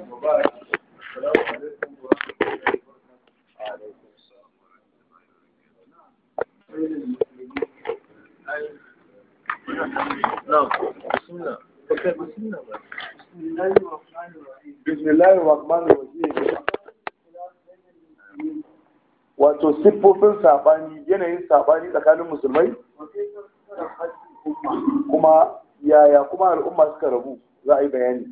bismillahir rahmanir rahim wato siffofin sabani yanayin sabani tsakanin musulmai kuma yaya kuma al'umma suka rabu za a yi bayani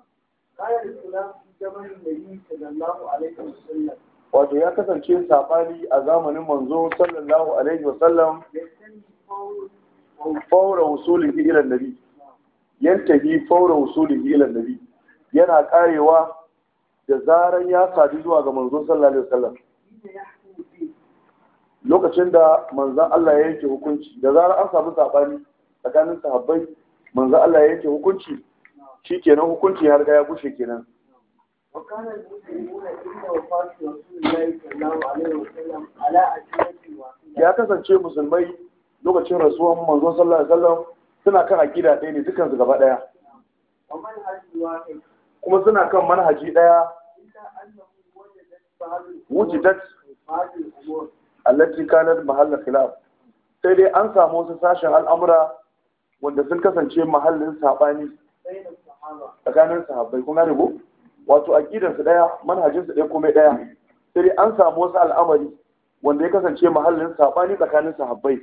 wato ya kasance sabani a zamanin manzo sallallahu alaihi wasallam faura wusulihi ila nabi yantahi faura wusulihi ila nabi yana karewa da zaran ya sadu zuwa ga manzo sallallahu alaihi wasallam lokacin da manzon Allah ya yanke hukunci da zarar an samu sabani tsakanin sahabbai manzon Allah ya yanke hukunci shikenan hukunci ya riga ya gushe kenan وكان المسلمون عند وفاة رسول الله صلى الله عليه وسلم على أجنة واحدة ya kasance musulmai lokacin rasuwan manzon sallallahu alaihi wasallam suna kan aqida ɗaya ne dukkan su gaba ɗaya ومنهج واحد kuma suna kan manhaji ɗaya إلا أنه وجدت بعض wujidat بعض الأمور allati kanat mahalla khilaf sai dai an samu wasu sashen al'amura wanda sun kasance mahallin sabani بين الصحابة tsakanin sahabbai kun gane ko wato aqidar su daya manhajin su daya komai daya sai dai an samu wasu al'amari wanda ya kasance mahallin sabani tsakanin sahabbai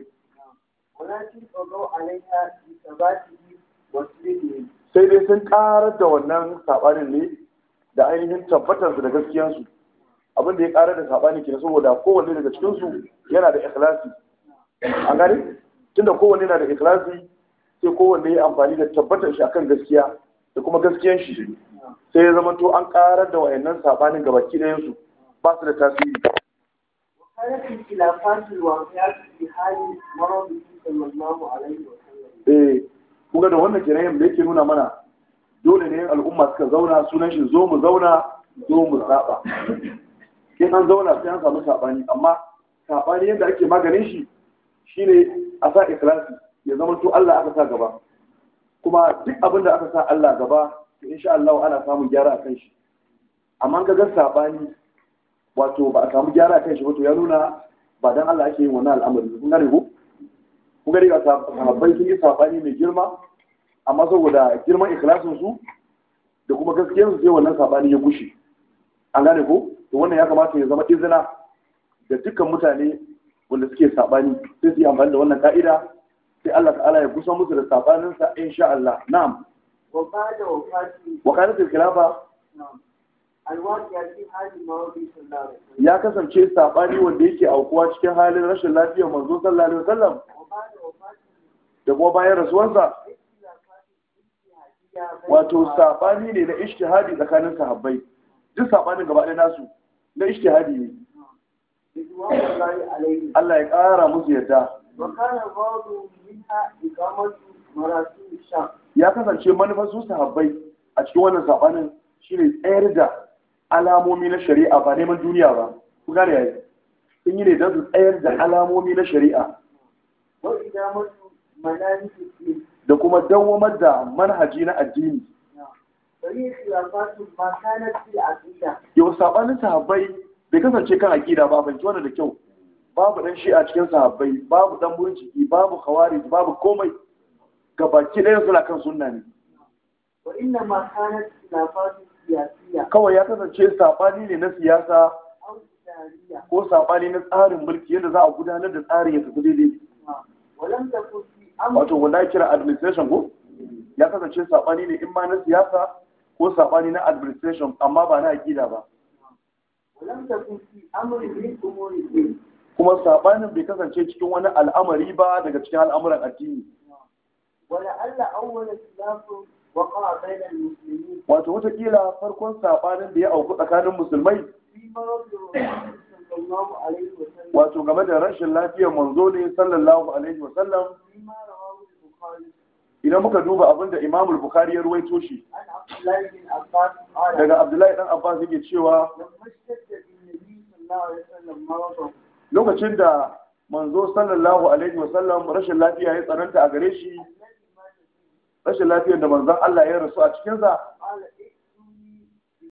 ولكن قضوا عليها بثباته وسلمه sai dai sun karar da wannan sabanin ne da ainihin tabbatar su da gaskiyansu abin da ya karar da sabani ke saboda kowanne daga cikin su yana da ikhlasi an gane tunda kowanne yana da ikhlasi sai kowanne ya amfani da tabbatar shi akan gaskiya da kuma gaskiyan shi sai ya zama to an karar da wayannan sabanin gabaki ɗayan su ba su da tasiri وكانت الخلافات الواقعة في حال مرضه صلى الله عليه وسلم eh kuga da wannan kenan da yake nuna mana dole ne al'umma suka zauna sunan shi zo mu zauna zo mu saba in an zauna sai an samu sabani amma sabani yadda ake maganin shi shine a sa ikhlasi ya zama to Allah aka sa gaba kuma duk abin da aka sa Allah gaba to insha Allah ana samun gyara a kan shi amma ka ga sabani wato ba a samu gyara a kan shi ba to ya nuna ba dan Allah ake yin wannan al'amari kun gane ko kun gani ga sahabbai sun yi sabani mai girma amma saboda girman ikhlasin su da kuma gaskiyar su sai wannan sabani ya gushe an gane ko to wannan ya kamata ya zama izina da dukkan mutane wanda suke sabani sai su yi amfani da wannan ka'ida sai Allah ta'ala ya kusa musu da sabanin sa insha Allah na'am وبعد وفاته wa kanat al-khilafa نعم الواقعة في حال مرضه صلى الله عليه وسلم ya kasance sabani wanda yake aukuwa cikin halin rashin lafiyar manzo sallallahu alaihi wasallam وبعد وفاته da kuma bayan rasuwarsa اختلافات اجتهادية بين wato الصحابة. sabani ne na ishtihadi tsakanin sahabbai duk sabanin gaba ɗaya nasu na ishtihadi ne رضوان الله عليهم Allah ya ƙara musu yadda وكان الغرض منها إقامة مراسم الشام ya kasance manufar su sahabbai a cikin wannan sabanin shine tsayar da alamomi na shari'a ba neman duniya ba ku gane yayi sun yi ne don su tsayar da alamomi na shari'a وإدامة مناهج الدين da kuma dawwamar da manhaji na addini فهي خلافات ما كانت في العقيدة yau sabanin sahabbai bai kasance kan aqida ba ban wannan da kyau babu dan shi'a cikin sahabbai babu dan murjiki babu khawarij babu komai gabaki ɗaya suna kan sunna ne وإنما كانت خلافات سياسية kawai ya kasance sabani ne na siyasa أو إدارية ko sabani na tsarin mulki yadda za a gudanar da tsarin ya tafi daidai ولم تكن في أمر wato wanda ya kira administration ko ya kasance sabani ne in ma na siyasa ko sabani na administration amma ba na aqida ba ولم تكن في أمر من أمور الدين kuma sabanin bai kasance cikin wani al'amari ba daga cikin al'amuran addini ولعل أول خلاف وقع بين المسلمين wato wataƙila farkon sabanin da ya auku tsakanin musulmai في مرض الرسول صلى الله عليه وسلم wato game da rashin lafiyar manzo ne sallallahu alaihi wa sallam فيما رواه البخاري idan muka duba abin da imamul bukhari ya ruwaito shi عن عبد الله بن عباس قال daga abdullahi dan abbas yake cewa لما اشتد بالنبي صلى الله عليه وسلم مرضه lokacin da manzo sallallahu alaihi wa sallam rashin lafiya ya tsananta a gare shi الذي مات فيه rashin lafiyar da manzon Allah ya rasu a cikinsa قال